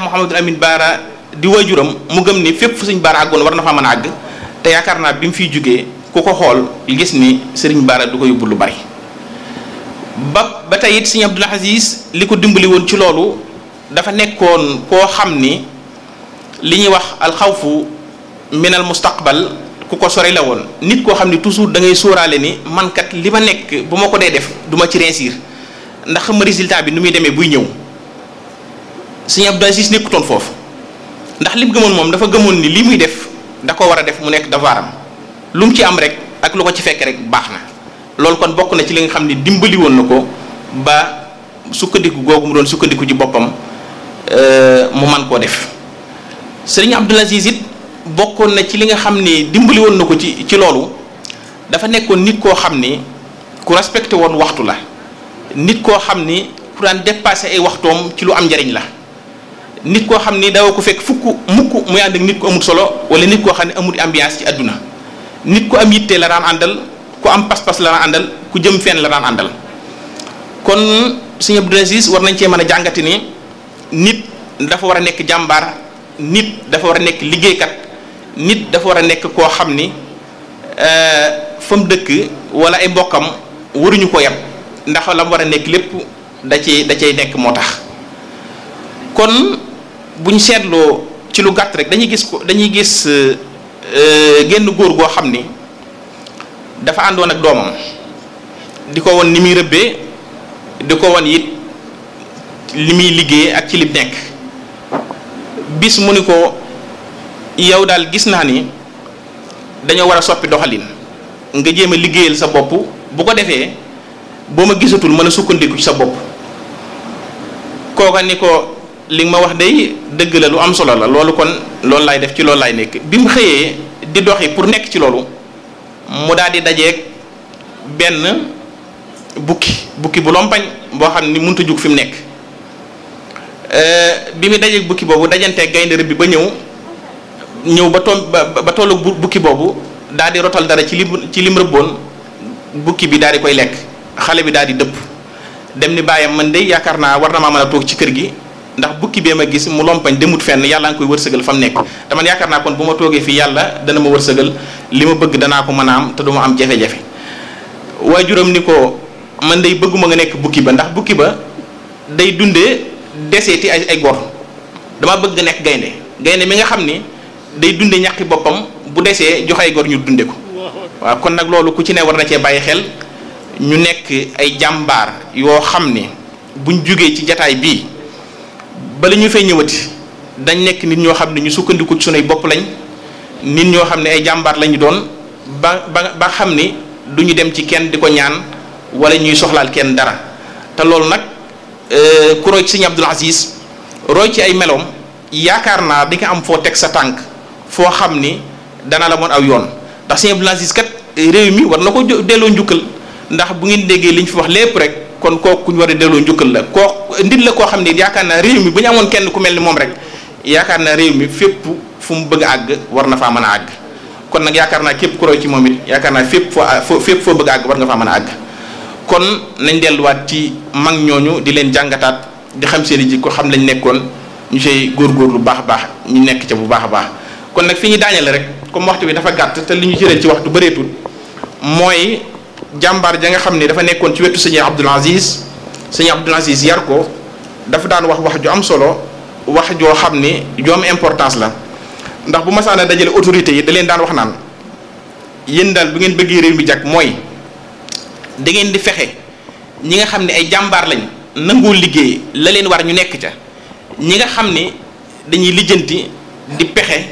Mouhamadul Amin Baara di waajuram mu gëm ni fépp fu sëñ Baara àggoon war na faa mën a àgg te yaakaar naa bi mu fiy jógee ku ko xool gis ni sëriñ Baara du ko yóbbu lu bari ba ba tey it sëñ Abdul Aziz li ko dimbali woon ci loolu dafa nekkoon koo xam ni li ñuy wax alxawfu minal mustaqbal ku ko sori la woon nit koo xam ni toujours da ngay sóoraale ni man kat li ma nekk bu ma ko dee def du ma ci réussir ndax xam résultat bi nu muy demee buy ñëw sëñ Abdul Aziz nekkutoon foofu ndax lim gëmoon moom dafa gëmoon ni li muy def da ko war a def mu nekk devoiram lu mu ci am rek ak lu ko ci fekk rek baax na loolu kon bokk na ci li nga xam ni dimbali woon na ko ba sukkandiku googu mu doon sukkandiku ci boppam mu man koo def sëriñ Abdul Aziz it bokkoon na ci li nga xam ni dimbali woon na ko ci ci loolu dafa nekkoon nit koo xam ni ku respecté woon waxtu la nit koo xam ni ku daan dépassé ay waxtoom ci lu am njariñ la nit koo xam ni dawa ko fekk fukk mukk muy ànd ak nit ku amul solo wala nit koo xam ne amul ambiance ci àdduna nit ku am yitte la daan àndal ku am pas-pas la daan àndal ku jëm fenn la daan àndal kon sëñ Abdul Aziz war nañ cee mën a jàngati ni nit dafa war a nekk jàmbaar nit dafa war a nekk liggéeykat nit dafa war a nekk koo xam ni fa mu dëkk wala ay mbokkam waruñu ko yab ndax la mu war a nekk lépp da cay da cay nekk moo tax kon bu ñu seetloo ci lu gàtt rek dañuy gis ko dañuy gis genn góor goo xam ni dafa àndoon ak doomam di ko won ni muy rëbbee di ko won it li muy liggéey ak ci li nekk bis mu ni ko yow daal gis naa ni dañoo war a soppi doxalin nga jéem a liggéeyal sa bopp bu ko defee boo ma gisatul mën a sukkandiku ci sa bopp kooka ni ko li nga ma wax day dëgg la lu am solo la loolu kon loolu laay def ci loolu laay nekk bi mu xëyee di doxi pour nekk ci loolu mu daal di dajeeg benn bukki bukki bu lompañ boo xam ni mënut a jug fi mu nekk bi mu dajeeg bukki boobu dajanteeg gaynde rëbb bi ba ñëw ñëw ba toom ba ba tollu bukki boobu daal di rotal dara ci lim ci lim rëbboon bukki bi daal di koy lekk xale bi daal di dëpp dem ni bàyyam man de yaakaar naa war na maa mën a toog ci kër gi ndax bukki bee ma gis mu lompañ demut fenn yàlla nga koy wërsëgal fa mu nekk te man yaakaar naa kon bu ma toogee fii yàlla dana ma wërsëgal li ma bëgg danaa ko mën a am te du ma am jafe-jafe waajuram ni ko man day bëgguma nga nekk bukki ba ndax bukki ba day dundee deseeti ay ay gor dama bëgg nga nekk gaynde gaynde mi nga xam ni day dunde ñàqi boppam bu desee jox ay gor ñu dunde ko waaw kon nag loolu ku ci ne war na cee bàyyi xel ñu nekk ay jàmbaar yoo xam ni buñ jugee ci jataay bii bala ñu fay ñëwati dañ nekk nit ñoo xam ne ñu sukkandiku ci sunuy bopp lañ nit ñoo xam ne ay jàmbaar lañu doon ba ba ba xam ni du ñu dem ci kenn di ko ñaan wala ñuy soxlaal kenn dara te loolu nag ku roy ci sëñ Abdul Aziz roy ci ay meloom yaakaar naa di nga am foo teg sa tànk foo xam ni dana la moon aw yoon ndax sëñ Abdul Aziz kat réew mi war na ko delloo njukkal ndax bu ngeen déggee li ñu fi wax lépp rek kon kooku ku ñu war a delloo njukkal la koo nit la koo xam ne yaakaar naa réew mi bu ñu amoon kenn ku mel ni moom rek yaakaar naa réew mi fépp fu mu bëgg a àgg war na faa mën a àgg kon nag yaakaar naa képp ku roy ci moom it yaakaar naa fépp foo fépp foo bëgg a àgg war nga faa mën a àgg kon nañ delluwaat ci mag ñooñu di leen jàngataat di xam seen i jikko xam lañ nekkoon ñu say góorgóor lu baax a baax ñu nekk ca bu baax a baax kon nag fi ñu daaneel rek comme waxtu bi dafa gàtt te li ñu jëlee ci waxtu bëreetul mooy jàmbaar ja nga xam ni dafa nekkoon ci wetu sëñ Abdul Aziz sëñ Abdul Aziz yar ko dafa daan wax wax ju am solo wax joo xam ni ju am importance la ndax bu masaana dajale autorité yi da leen daan wax naan yéen daal bu ngeen bëggee réew mi jàkk mooy da ngeen di fexe ñi nga xam ne ay jàmbaar lañ nangoo liggéey la leen war ñu nekk ca ñi nga xam ni dañuy lijjanti di pexe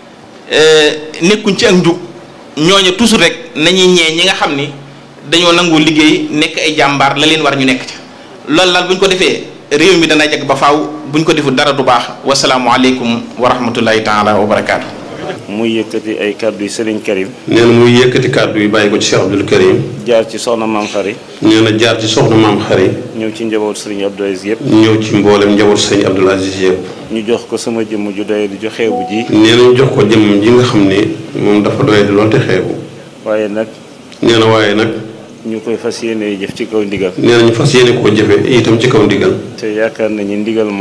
nekkuñ ci ak njub ñooñu toujours rek nañuy ñee ñi nga xam ni dañoo nangoo liggéey nekk ay jàmbaar la leen war ñu nekk ca loolu daal bu ñu ko defee réew mi dana jag ba faaw bu ñu ko deful dara du baax wasalaamualeykum wa rahmatullahi taala wa barakaatu. muy yëkkati ay kàddu yu Serigne Karim. nee na muy yëkkati kàddu yi bàyyi ko ci Cheikh Abdoul Karim. jaar ci soxna maam xari nee na jaar ci soxna maam xari. ñëw ci njaboot Serigne Abdou Aziz yëpp. ñëw ci mboolem njaboot sëñ Abdoul Aziz yëpp. ñu jox ko sama jëmm ju doy di jox xeebu ji. nee na ñu jox ko jëmmam ji nga xam ne moom dafa doy di lool te xeebu. waaye nag nee na waaye nag. ñu koy fas yéene jëf ci kaw ndigal. nee na ñu fas yéene koo jëfe itam ci kaw ndigal. te yaakaar nañu ndigal moom.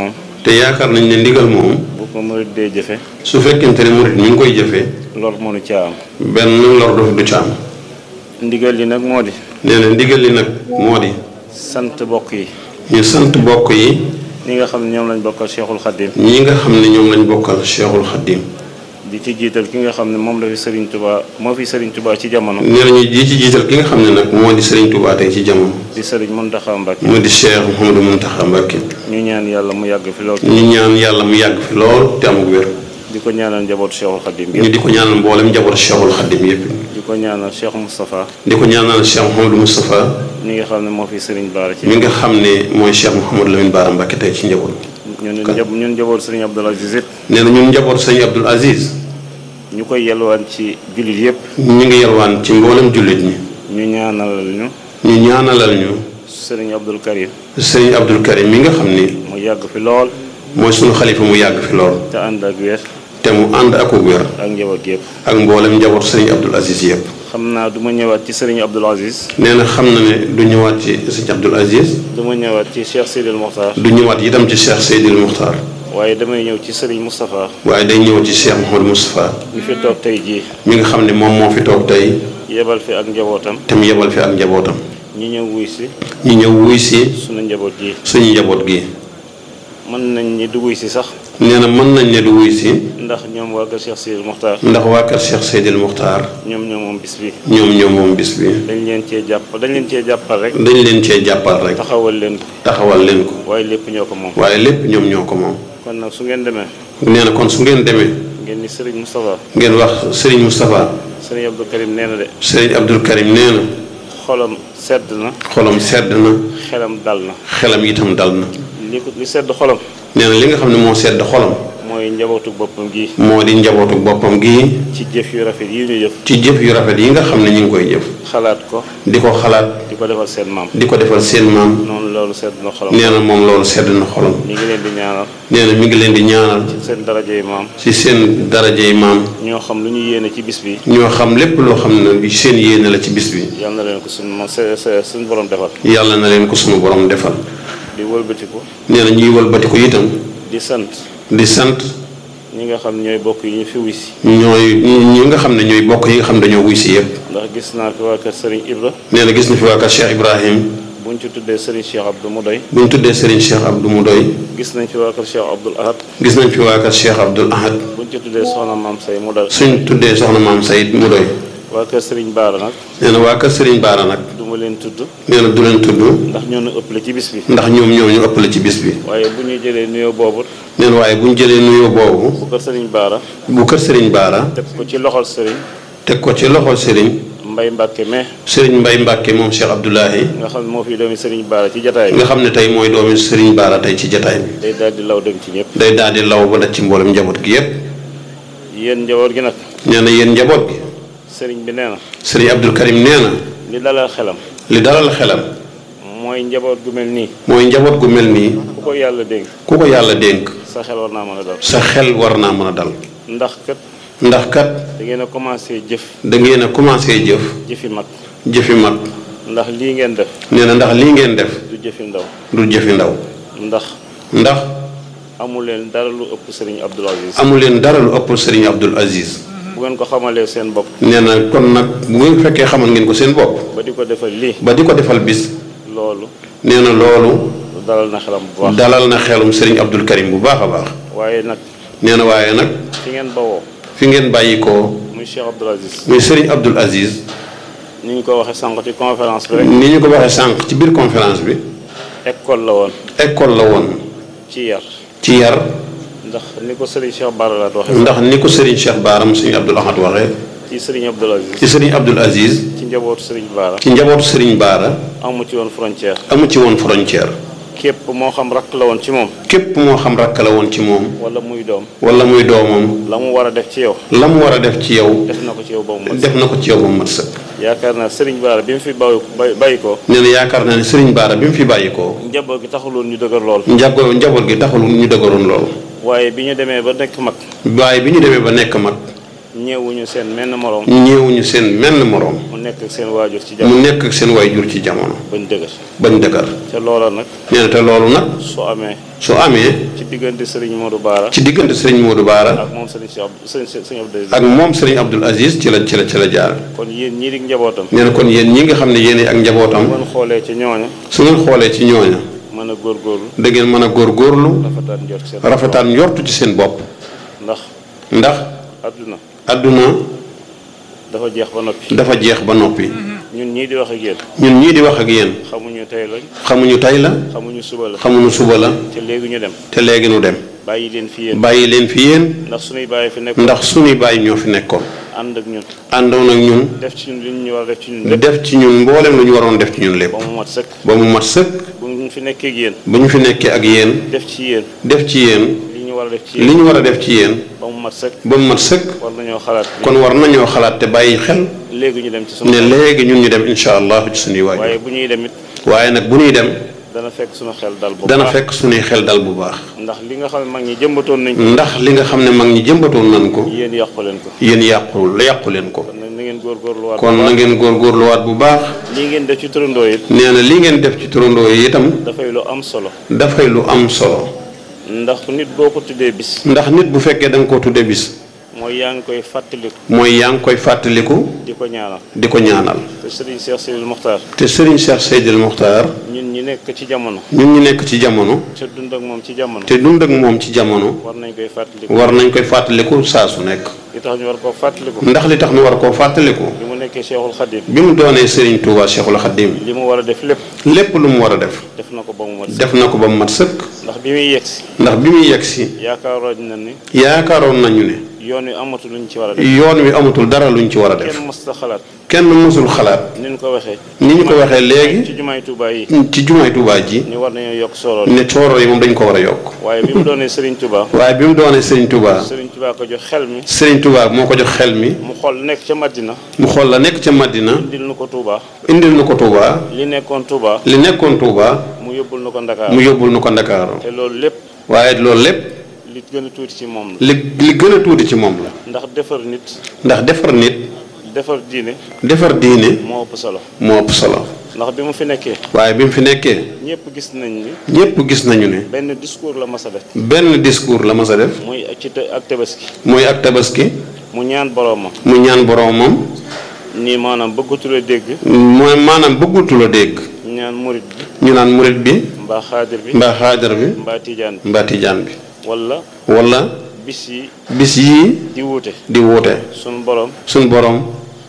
te yaakaar nañ ne ndigal moom bu ko murit dee jëfe su fekkente ne murit mi ngi koy jëfee lor mënu caa am benn lor du du ca am ndigal li nag moo di nee na ndigal li nag moo di sant bokk yi ñu sant bokk yi ñi nga xam ne ñoom lañ bokkal Cheikhul Khadim ñi nga xam ne ñoom lañ bokkal Cheikhul Khadim di ci jiital ki nga xam ne moom la fi Serigne Touba moo fi Serigne Touba ci jamono nee nañu ji ci jiital ki nga xam ne nag moo di Serigne Touba tey ci jamono di Serigne Mountakha Mbacké mu di Cheikh Mouhamadou Mountakha Mbacké ñu ñaan yàlla mu yàgg fi lool ñu ñaan yàlla mu yàgg fi lool te amug wér di ko ñaanal njabootu Cheikhul Khadim ñu yëpp di ko ñaanal mboolem njabootu Cheikhul Khadim yépp di ko ñaanal Cheikh Moustapha di ko ñaanal Cheikh Mouhamadou Moustapha ñi nga xam ne moo fi Serigne Bara ci mi nga xam ne mooy Cheikh Mouhamadou Lamine Bara Mbacké tey ci njaboot ñun njab ñun njabootu Serigne Abdoul Aziz yëpp nee na ñun njabootu Sëñ Abdoul Aziz ñu koy yelwaan ci jullit yëpp ñu ngi yalwaan ci mboolem jullit ñi ñu ñaanalal ñu ñu ñaanalal ñu Serigne Abdoul Karim Sëñ Abdoul Karim mi nga xam ni mu yàgg fi lool mooy sunu xalifa mu yàgg fi lool te ànd ak wér te mu ànd ak wér ak njaboot gi yëpp ak mboolem njabootu Sëñ Abdoul Aziz yépp xam naa du ma ñëwaat ci Serigne Abdoul Aziz nee na xam na ne du ñëwaat ci Sëñ Abdoul Aziz du ma ñëwaat ci Cheikh Sidil Mokhtar du ñëwaat itam ci Cheikh Seydil Muxtaar waaye damay ñëw ci Serigne Moustapha waaye day ñëw ci Cheikh Mouhamadou Moustapha mi fi toog tey jii mi nga xam ne moom moo fi toog tey yebal fi ak njabootam te mu yebal fi ak njabootam ñi ñëw wuy si ñu ñëw wuy si sunu njaboot gi suñu njaboot gi mën nañ ñi du wuy si sax nee na mën nañ ne du wuy si ndax ñoom waa kër Cheikh Sidil Mokhtar ndax waa kër Cheikh Seydil Muxtaar ñoom ñoo moom bis bi ñoom ñoom moom bis bi dañ leen cee jàpp dañ leen cee jàppal rek dañ leen cee jàppal rek taxawal leen ko taxawal leen ko waaye lépp ñoo ko moom waaye lépp ñoom ñoo ko moom kon nag su ngeen demee nee na kon su ngeen demee ngeen ni Serigne Moustapha ngeen wax Serigne Moustapha Serigne Abdou Karim nee na de Serigne Abdoul Karim nee na xolam sedd na xolam sedd na xelam dal na xelam itam dal na li ko li sedd xolam nee na li nga xam ne moo sedd xolam mooy njabootu boppam gi moo di njabootu boppam gi ci jëf yu rafet yi ñu jëf ci jëf yu rafet yi nga xam ne ñu ngi koy jëf xalaat ko di ko xalaat di ko defal seen maam di ko defal seen maam noonu loolu sedd na xolam nee na moom loolu sedd na xolam ñu ngi leen di ñaanal nee na mi ngi leen di ñaanal seen daraja yi maam ci seen darajey maam ñoo xam lu ñu yéene ci bis bi ñoo xam lépp loo xam ne seen yéene la ci bis bi yal na leen ko suñu ma se- se- suñu borom defal yàlla na leen ko sunu borom defal di wëlbatiku nee na ñuy wëlbati ko itam di sant di sant ñi nga xam ñooy bokk yi ñu fi wuy si ñooy ñi nga xam ne ñooy bokk yi nga xam ne dañoo wuy si yëpp ndax gis naa fi waa kër Serigne Ibra nee na gis na fi waa kër Cheikh Ibrahim buñ ci tuddee Serigne Cheikh Abdou mu doy bu ñu tuddee Serigne Cheikh Abdou mu doy gis nañ fi waa kër Cheikh Abdoul Ahad gis nañ fi waa kër Cheikh Abdoul Ahad buñ ci tuddee Soxna Maam Say mu doy suñ tuddee soxna maam Sayid mu doy waa kër Serigne Baara nag nee na waa kër Serigne Baara nag du ma leen tudd nee na du leen tudd ndax ñoo nu ëppale ci bis bi ndax ñoom ñoo ñu ëppale ci bis bi waaye bu ñu jëlee nuyoo boobu nee na waaye bu ñu jëlee nuyoo boobu bu kër Serigne Baara bu kër Serigne Baara teg ko ci loxol Serigne teg ko ci loxol Serigne Mbay Mbàkke mais Serigne Mbay Mbàkke moom Cheikh Abdoulahi nga xam ne moo fi doomi Serigne Baara ci jataay bi nga xam ne tey mooy doomi Serigne Baara tey ci jataay bi day daal di law dem ci ñëpp day daal di law ba daj ci mboolem njaboot gi yépp yéen njaboot gi nag nee na yéen njaboot gi Serigne bi nee na Serigne Abdoul Karim nee na li dalal xelam li dalal xelam mooy njaboot gu mel nii mooy njaboot gu mel nii ku ko yàlla dénk ku ko yàlla dénk sa xel war naa mën a dal sa xel war naa mën a dal ndax kat ndax kat da ngeen a commencé jëf da ngeen a commencé jëf jëfi mag jëfi mag ndax lii ngeen def nee na ndax lii ngeen def du jëfi ndaw du jëfi ndaw ndax ndax amul leen dara lu ëpp Serigne Abdoul Aziz amu leen dara lu ëpp Serigne Abdoul Aziz bu ngeen ko xamalee seen bopp nee na kon nag bu ngeen fekkee xamal ngeen ko seen bopp ba di ko defal lii ba di ko defal bis loolu nee na loolu dalal na xelam bu baax dalal na xelum Serigne Abdoul Karim bu baax a baax waaye nag nee na waaye nag fi ngeen bawoo fi ngeen bàyyi ko muy Cheikh Abdoul Aziz muy Serigne Abdoul Aziz ni ñu ko waxee sànq ci conférence bi rek ni ñu ko waxee sànq ci biir conférence bi école la woon école la woon ci yar ci yar ndax ni ko Serigne Cheikh Bara laat waxee ndax ni ko Serigne Cheikh Baaram Serigne Abdoul Ahad waxee ci Serigne Abdoul Aziz ci Serigne Abdoul Aziz ci njabootu Serigne Bara ci njabootu Serigne Baara amu ci woon frontière amu ci woon frontière képp moo xam rakk la woon ci moom képp moo xam rakk la woon ci moom wala muy doom wala muy doomam la mu war a def ci yow la mu war a def ci yow def na ko ci yow ba mu mën def na ko ci yow ba mu mat sëkk yaakaar naa Serigne Bara bi mu fi bàyyi bay- bàyyi ko nee na yaakaar naa ne Serigne Baara bi mu fi bàyyi ko njaboot gi taxuloon ñu dëgër lool njago njaboot gi taxul ñu dëgëroon lool waaye bi ñu demee ba nekk mag waaye bi ñu demee ba nekk mag ñeewuñu seen menn moroom ñeewuñu seen menn moroom mu nekk ak seen waajur ci mu jamono nekk ak seen waajur ci jamono bañ dëgër bañ dëgër te loola nag nee na te loolu nag su amee su amee ci diggante Serigne Modou Baara ci diggante sëriñ Modou Baara ak moom Serigne Cheikh Abdou Serigne Serigne Abdou Aziz ak moom sëriñ Abdul Aziz ci la ci la ci la jaar kon yéen ñii di njabootam nee na kon yéen ñi nga xam ne yéen ak njabootam bu ngeen xoolee ci ñooña su ngeen xoolee ci ñooña mën a góorgóorlu da ngeen mën a góorgóorlu rafetaan njort seen rafetaan njortu ci seen bopp ndax ndax àdduna àdduna dafa jeex ba noppi dafa jeex ba noppi ñun ñii di wax ak yéen ñun ñii di wax ak yéen xamuñu tey lañ xamuñu tey la xamuñu suba la xamuñu suba la te léegi ñu dem te léegi nu dem bàyyi leen fi yéen bàyyi leen fi yéen ndax suñuy bàyyi fi nekk ndax suñuy bàyyi ñoo fi nekkoon ànd ak ñun àndoon ak ñun def ci ñun li ñu war a def ci ñun lépp def ci ñun mboolem lu ñu waroon def ci ñun lépp ba mu mat sëkk ba mu mat sëkk bu ñu fi nekkee ak yéen ba ñu fi nekkee ak yéen def ci yéen def ci yéen li ñu war a def ci li yéen ñu war a def ci yéen ba mu mat sëkk ba mu mat sëkk war nañoo xalaat kon war nañoo xalaat te bàyyi xel léegi ñu dem ci sunu ne léegi ñun ñu dem incha allah ci suñuy waajur waaye bu ñuy dem it waaye nag bu ñuy dem dana fekk sunu xel dal bu dana baax fekk suñuy xel dal bu baax ndax li nga xam ne mag ñi jëmbatoon nañ ko ndax li nga xam ne mag ñi jëmbatoon nañ ko yéen yàqu leen ko yéen yàqul la yàqu leen ko kon nag na ngeen góorgóorluwaat kon na ngeen góorgóorluwaat bu baax lii ngeen def ci turandoo it nee na li ngeen def ci turandoo yi itam dafay lu am solo dafay lu am solo ndax nit boo ko tuddee bis ndax nit bu fekkee da nga ko tudde bis mooy yaa ngi koy fàttaliku mooy yaa ngi koy fàttaliku di ko ñaanal di ko ñaanal te Serigne Cheikh Seydil Mokhtar te Serigne Cheikh Seydil Mokhtar ñun ñi nekk ci jamono ñun ñu nekk ci jamono te dund ak moom ci jamono te dund ak moom ci jamono war nañ koy fàttaliku war nañ koy fàttaliku saa su nekk li tax ñu war koo fàttaliku ndax li tax ñu war koo fàttaliku bi mu nekkee Cheikhul Khadim bi mu doonee Serigne Touba Cheikhul Khadim li mu war a def lépp lépp lu mu war a def def na ko ba mu mat def na ko ba mu mat sëkk ndax bi muy yegsi ndax bi muy yegg si yaakaaroon na ni yaakaaroon nañu ne yoon wi amatu luñ ci war a def yoon wi amatul dara luñ ci war a def kenn mës ta xalaat kenn mësul xalaat ni ñu ko waxee ni ñu ko waxee léegi ci jumaay Touba yi ci jumaay Touba ji ni war nañoo yokk soroor ne cooro yi moom dañ ko war a yokk waaye bi mu doonee Serigne Touba waaye bi mu doonee Serigne Touba Serigne Touba ko jox xel mi Serigne Touba moo ko jox xel mi mu xool nekk ca Madina mu xool la nekk ca Madina indil nu ko Touba indil na ko Touba li nekkoon Touba li nekkoon Touba mu yóbbul nu ko Ndakaar mu yóbbul nu ko Ndakaaru te loolu lépp waaye loolu lépp li gën a tuuti ci moom la li li gën a tuuti ci moom la ndax defar nit ndax defar nit defar diine defar diine moo ëpp solo moo ëpp solo ndax bi mu fi nekkee waaye bi mu fi nekkee ñëpp gis nañ ni ñépp gis nañu ne benn discours la mas a def benn discours la mas a def muy ci te- ak tabaski mooy ak tabaski mu ñaan boroomam mu ñaan boroomam nii maanaam bëggatula dégg mooy maanaam bëggutu la dégg ñaan murit bi ñu naan murit bi mbaa xaadir bi mbaa xaadar bi mbaa tijaan bi mbaa tijaan bi wala wala bis yi bis yii di wuute di wuute sunu borom suñ boroom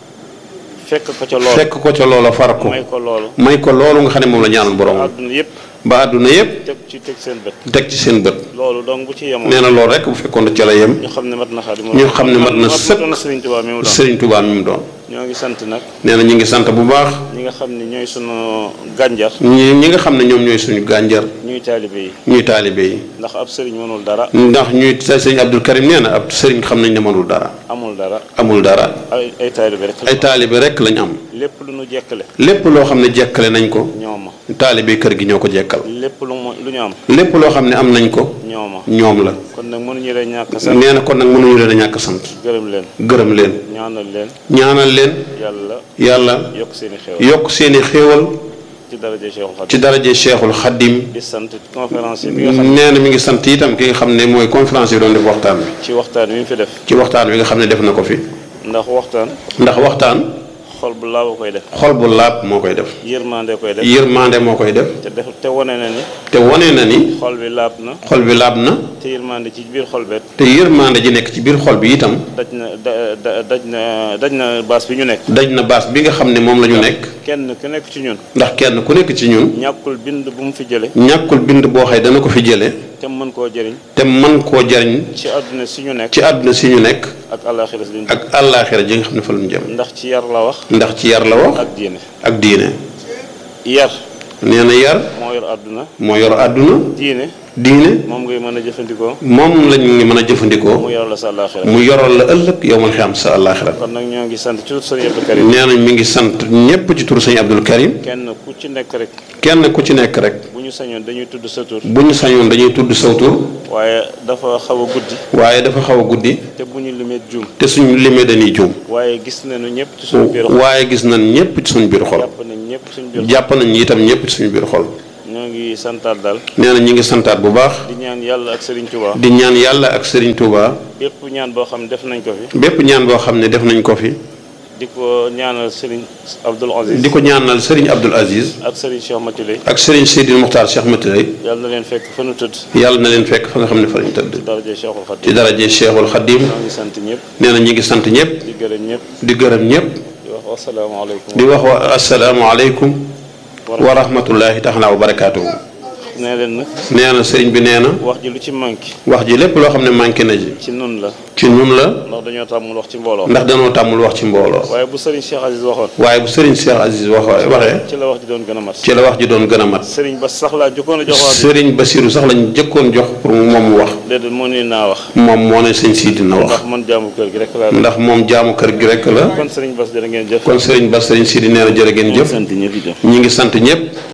fekk ko ca lool fekk ko ca loola far ko may ko loolu may ko loolu nga xam ne moom la ñaanal boroomam àdduna yëpp ba àdduna yépp teg ci teg seen bët teg ci seen bët loolu donc bu ci yemoon nee na loolu rek bu fekkoon ca la yem ñu xam ne mat na xadim ñu xam ne mat na sëkk doon Sëriñ Tuubaa mi mu doon Serigne Touba mi mu doon ñoo ngi sant nag nee na ñu ngi sant bu baax ñi nga xam ne ñooy sunu gànjar ñi ñi nga xam ne ñoom ñooy suñu gànjar ñuy taalibe yi ñuy taalibe yi ndax ab sëriñ mënul dara ndax ñuy sëñ Abdul Karim nee na ab sëriñ xam nañ ne mënul dara amul dara amul dara ay ay taalibe rek ay taalibe rek lañ am lépp lu nu jekkale lépp loo xam ne jekkale nañ ko ñooma taalibe kër gi ñoo ko jekkal lépp lu mu lu ñu am lépp loo xam ne am nañ ko ñooma ñoom la kon nag mënuñu leen ñàkk sax nee na kon nag mënuñu leen a ñàkk sant gërëm leen gërëm leen ñaanal leen ñaanal leen yàlla yàlla yokk seeni xew yokk seeni xéewal ci daraja Cheikhul Khadim ci daraje Cheikhul Xaddim di sant conférence bi nga xam nee na mi ngi sant itam ki nga xam ne mooy conférence yi doon def waxtaan bi ci waxtaan wi mu fi def ci waxtaan wi nga xam ne def na ko fi ndax waxtaan ndax waxtaan xol bu laaw a koy def xol bu laab moo koy def yërmande koy def yërmande moo koy def te def te wane na ni te wane na ni xol bi laab na xol bi laab na te yërmande ci biir xol beet te yërmande ji nekk ci biir xol bi itam daj na da- da- daj na daj na baas bi ñu nekk daj na baas bi nga xam ne moom la ñu nekk kenn ku nekk ci ñun ndax kenn ku nekk ci ñun ñàkkul bind bu mu fi jële ñàkkul bind boo xëy dana ko fi jële te mën koo jëriñ te man koo jariñ ci àdduna si ñu nekk ci àdduna si ñu nekk ak àllaaxira si ñu ak àllaaxira ji nga xam ne fa lañu jëm ndax ci yar la wax ndax ci yar la wax ak diine ak diine yar nee na yar moo yor àdduna moo yor àdduna diine diine moom ngay mën a jëfandikoo moom lañ ngi mën a jëfandikoo mu yor la sa àllaaxira mu yoral la ëllëg yow man xam sa àllaaxira kon nag ñoo ngi sant ci sëriñ Abdou Karim nee nañ mi ngi sant ñépp ci turu sëñ Abdul Karim kenn ku ci nekk rek kenn ku ci nekk rek bu ñu sañoon dañuy tudd sa tur bu ñu sañoon dañuy tudd saw tur waaye dafa xaw a guddi waaye dafa xaw a guddi te bu ñu limee juum te suñu limee dañuy juum waaye gis nañu ñëpp ci suñu biir xol waaye gis nañ ñëpp ci suñu biir xol jàpp nañ ñëpp suñu biir xol jàpp nañ itam ñëpp ci suñu biir xol ñoo ngi santaat daal nee na ñi ngi santaat bu baax di ñaan yàlla ak Serigne Touba di ñaan yàlla ak Serigne Touba bépp ñaan boo xam ne def nañ ko fi bépp ñaan boo xam ne def nañ ko fi di ko ñaanal Serigne Abdoul Aziz di ko ñaanal Serigne Abdoul Aziz ak Serigne Cheikh Matiley ak Serigne Seydil Muxtaar Cheikh Matilay yàlla na leen fekk fa nu tëdd yàlla na leen fekk fa nga xam ne fa lañ tëdd daraje Cheikhul ci Khadim daraje Cheikhul Khadim ñoo ngi sant ñëpp nee na ñi ngi sant ñëpp di gërëm ñëpp di gërëm ñëpp di wax wasalaamaaleykum di wax wa asalaamualeykum wa rahmatullahi taala wa barakaatuhu nee leen nag nee na sëriñ bi nee na wax ji lu ci manqué wax ji lépp loo xam ne manqué na ji ci nun la ci nun la ndax dañoo tàmmul wax ci mbooloo ndax danoo tàmmul wax ci mbooloo waaye bu Serigne Cheikh Aziz waxoon waaye bu sëriñ Cheikh Aziz wax waxee ci la wax ji doon gën a mat ci la wax ji doon gën a mat Serigne ba sax laa jokkoon a jox wax bi sëriñ Basiru sax lañ jëkkoon jox pour moom mu wax déedéet moo ni naa wax moom moo ne sëñ Sidi na wax ndax man jaamu kër gi rek laa ndax moom jaamu kër gi rek la kon Serigne Bass jërë ngeen jëf kon sëriñ Bas sëriñ Sidi nee na jërë ngeen jëf sant ñëpp itam ñi ngi sant ñëpp